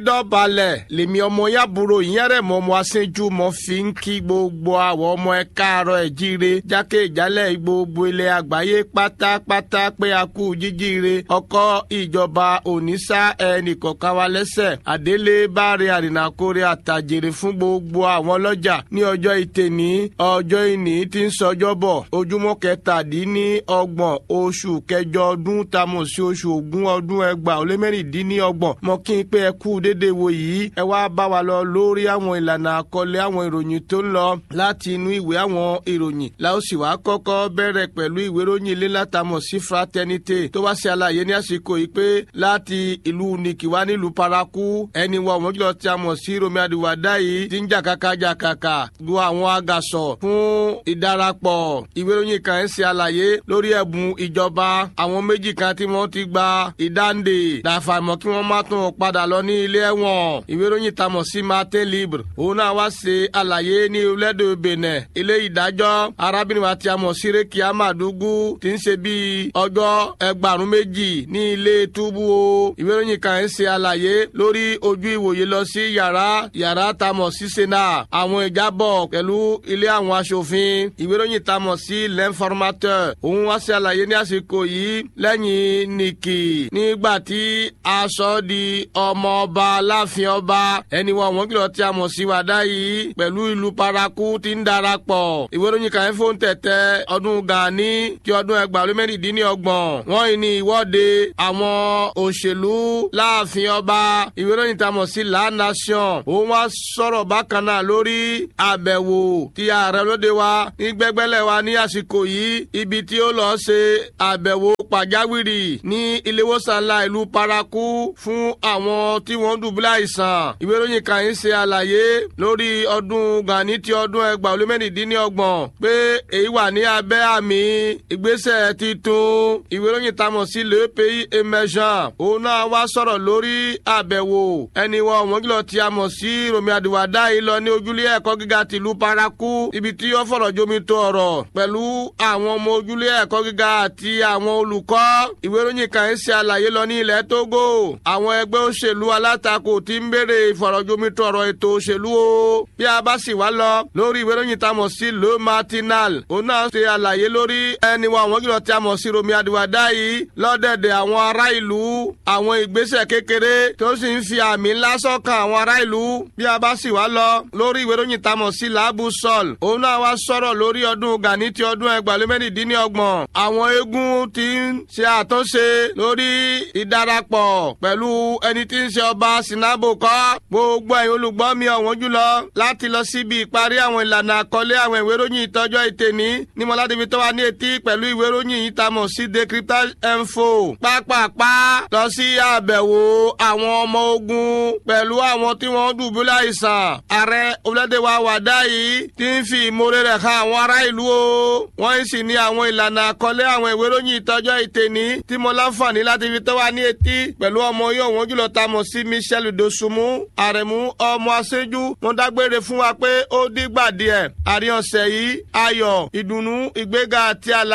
dọ̀balẹ̀ lèmi ọmọ yàbúrò ìyẹ́rẹ̀ mọ́ ọmọ aṣẹ́jú mọ́ fi ń kí gbogbo àwọn ọmọ ẹ káàárọ̀ ẹ̀ jíire jákèjálẹ̀ gbogbo ilẹ̀ àgbáyé pátápátá pé a kú jíjíire ọkọ̀ ìjọba òníṣà ẹnì kọ̀ọ̀kan wa lẹ́sẹ̀ àdélé báre àrìnàkórè àtàjèrè fún gbogbo àwọn ọlọ́jà ní ọjọ́ ìtẹ̀ní ọjọ́ ìní tí ń sọjọ́ bọ̀ ojúmọ́ kẹtàdínní ọgbọ̀n oṣù kẹjọ ọdún tamọ̀ sí oṣù ògún ọdún ẹgbàá ó lé mẹ́rìndínlọ́gbọ̀n mọ́ kí n pé ẹ kú dédé wo yìí ẹ wá bá wa lọ lórí àwọn ìlànà àkọlé àwọn ìròyìn tó ń lọ láti inú ìwé àwọn ìròyìn la ó sì wá kọ́kọ́ bẹ̀rẹ̀ pẹ̀lú ìwé ìròyìn ilé látàmọ̀ sí fraternité tó wá sí àlàyé ní àsìkò yìí pé láti ìlú nìkìwá nílùú paraku ẹni wọ àwọn jùlọ tí a mọ̀ sí romi adiwada yìí ti ń jàkàkà jàkàkà lu àwọn agàsọ̀ fún ìdarapọ̀ ìwé ìròyìn kan ń ṣe àlàyé lórí ẹ̀bùn ìjọba àwọn méjì kan tí wọ́n ti gba ìdáǹdè dàfàmọ́ kí wọ́n má tún padà lọ ní ilé ẹ̀wọ̀n ìwé ìròyìn tamọ̀ sí martin libre òun náà wá ṣe àlàyé ní orílẹ̀-èdè benin ilé ìdájọ́ arábìnrin wa tí a mọ̀ sí rékì amadugu ti ń ṣe bíi ọjọ́ ẹgbàrún méjì ní ilé túbú o ìwé ìròyìn kan ń ṣe àlàyé lórí ojú ìwòye lọ sí yàrá yàrá tamọ̀ sí sena àwọn ìjábọ̀ pẹ̀lú ilé àwọn aṣòfin ìwé ìròyìn tamọ̀ sí l'informateur òun wá ṣe àlàyé ní àsìkò yìí lẹ́yìn nìkì nígbà tí aṣọ di ọmọ ọba láàfin ọba ẹni wọn wọn kìlọ̀ tí a mọ̀ sí wàdá yìí pẹ̀lú ìlú paraku ti ń darapọ̀ ìwé ìròyìn kan fún tẹ̀tẹ̀ ọdún gani ti ọdún ẹgbàá lé mẹ́rìndínlọ́gbọ̀n wọ́n yìí ní ìwọ́de àwọn òṣèlú láàfin ọba ìwé ìròyìn tá a mọ̀ sí la nation òun wá sọ̀rọ̀ bákan náà lórí àbẹ̀wò ti ààrẹ lóde wa ní gbẹ́gbẹ́lẹ̀ wa ní àsìkò yìí ibi tí ó lọ ṣe àbẹ̀wò pàjáwìrì ní iléewòsàn ńlá ìlú paraku fún àwọn tí wọ́n dùbúlẹ̀ àìsàn ìwé ìròyìn kan yìí ṣe àlàyé lórí ọdún gani ti ọdún ẹgbàá olú mẹ́rìndínlọ́gbọ̀n pé èyí wà ní abẹ́ àmì ìgbésẹ̀ titun ìwé ìròyìn tamọ̀ sí le pays emergent òun náà wá sọ̀rọ̀ lórí àbẹ̀wò ẹni wọn wọ́n kìlọ̀ tí a mọ̀ sí romi adiwada yìí lọ ní ojúlé ẹ̀kọ́ gíga tìlú paraku ibi tí ó fọ̀rọ̀ jomi tó ọ̀rọ̀ pẹ̀lú àwọn ọmọ ojúlé ẹ̀kọ́ gíga àti àwọn olùkọ́ ìwé ìròyìn kan yìí ṣe àlàyé lọ ní ilẹ̀ Togo àwọn ẹgbẹ́ òṣèlú alátakò ti ń béèrè ìfọ̀rọ̀jomitọ̀ ọ̀rọ̀ ètò òṣèlú o bí a bá sì wá lọ lórí ìwé ìròyìn tá a mọ̀ sí le matinal òun náà ṣe àlàyé lórí ẹni wa àwọn kìlọ̀ tí a mọ̀ sí romi adiwada yìí lọ́dẹ̀dẹ̀ àwọn ará ìlú àwọn ìgbésẹ̀ kékeré tó sì ń fi àmì ńlá sọ́kàn àwọn ará ìlú bí a bá sì wá lọ lórí ìwé ìròyìn tá a mọ̀ sí laabu sol òun náà wá sọ̀rọ̀ lórí ọdún gani ti ọdún ẹgbàlélẹ́mẹ́rìndínlọ́gbọ̀n àwọn eégún ti ń ṣe àtúnṣe lórí ìdarapọ̀ pẹ̀lú ẹni tí ń ṣe ọba sinabo kọ́ gbogbo ẹ̀yin olùgbọ́ mi ọ̀wọ́n jùlọ láti lọ síbi ìparí àwọn ìlànà àkọlé àwọn ìwé ìròyìn ìtọ́jọ́ ìtẹ̀ní ní mọ́ládébí tó wà ní etí pẹ̀lú ìwé ìròyìn yìí tá a mọ̀ sí decryptage info pápápá lọ sí àbẹ̀wò àwọn ọmọ ogun pẹ̀lú àwọn tí wọ́n dùbúlẹ̀ àìsàn ààrẹ orílẹ̀-èdè wa wàdá yìí ti ń fi ìmoore rẹ̀ hàn àwọn ará ìlú o wọ́n sì ní àwọn ìlànà àkọlé àwọn ìwé ìròyìn ìtọ́jọ́ ìtẹ̀ní tí mo láǹfààní láti fi tó wà ní etí pẹ̀lú ọmọ yóò wọ́n jùlọ tá a mọ̀ sí Michel Dosunmu àrẹ̀mú ọmọ aṣẹ́jú wọ́n dágbére fún wa pé ó dìgbà díẹ̀ àríyànṣẹ́ yìí ayọ̀ ìdùnnú ìgbéga àti àlà